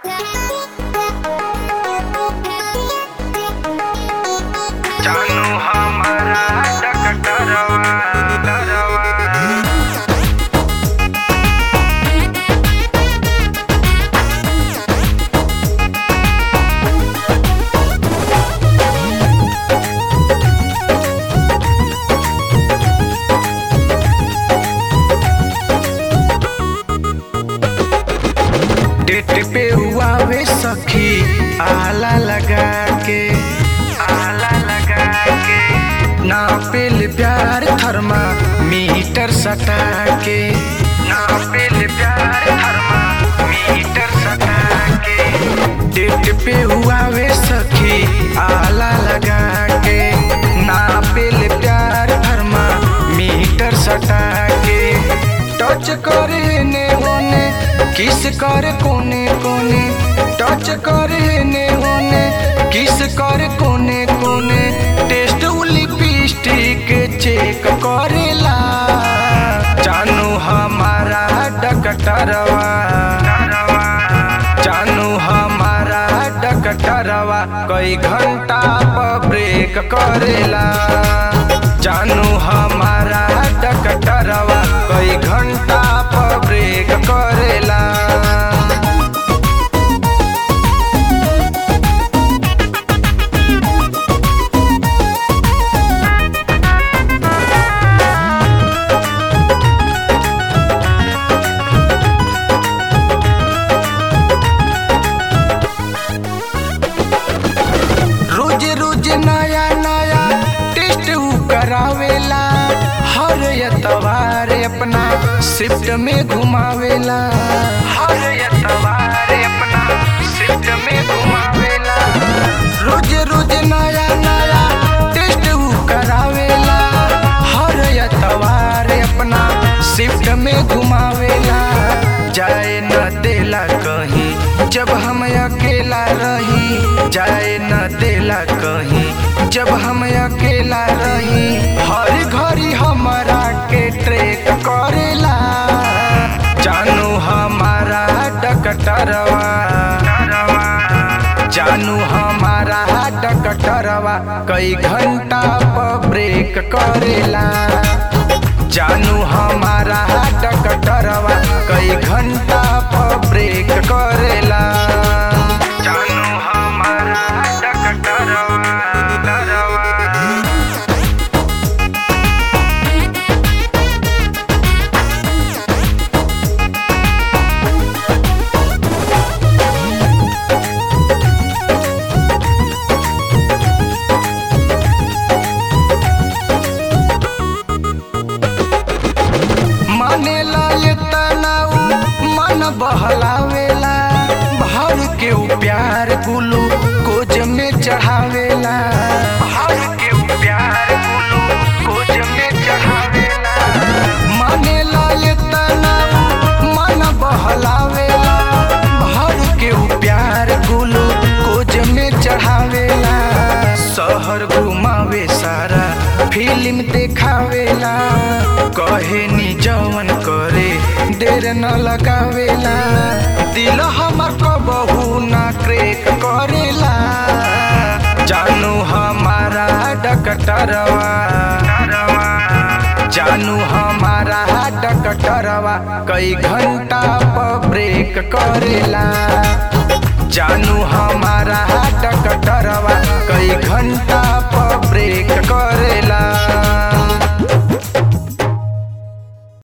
जानू हमारा डकटरवा डरवा डेट पे हुआ वे सखी आला लगा के आला लगा के ना पेल प्यार थर्मा मीटर सटा के ना पेल प्यार थर्मा मीटर सटा के डेट पे हुआ वे सखी आला लगा के ना पेल प्यार थर्मा मीटर सटा के टच करे ने होने किस करे कोने कोने टच करे ने होने किस करे कोने कोने टेस्ट लिपस्टिक चेक करेला जानू हमारा डकटरवा जानू हमारा डकटरवा कई घंटा पर ब्रेक करेला जानू हमारा डकटरवा कई घंटा पर ब्रेक करेला रोज रोज नया नया टेस्ट ऊ करावेला हर एतवार अपना शिफ्ट में घुमावेला हर एतवार अपना शिफ्ट में घुमावेला रोज रोज नया नया टेस्ट ऊ करावेला हर एतवार अपना शिफ्ट में घुमावेला जाए न देला कहीं जब हम अकेला रही जाए न देला कहीं जब हम अकेला रही हर घड़ी हमारा के ट्रेक करेला जानू हमारा डकटरवा जानू हमारा डकटरवा कई घंटा पर ब्रेक करेला जानू हमारा डकटरवा कई घंटा पर ब्रेक करेला जानू हमारा डकटरवा डरवा मानेला ये तनाऊ मन बहलावेला भर के ऊ प्यार गुलू कोज में चढ़ावेला भर के ऊ प्यार गुलू कोज में चढ़ावेला मानेला ये तनाऊ मन बहलावेला भर के ऊ प्यार गुलू कोज में चढ़ावेला शहर घुमावे सारा फिल्म देखावेला कहे नी जवन करे देर न लगावेला दिल हमर कबहू ना क्रेक करेला जानू हमारा डकटरवा जानू हमारा डकटरवा कई घंटा पर ब्रेक करेला जानू हमारा डकटरवा कई घंटा पर ब्रेक करेला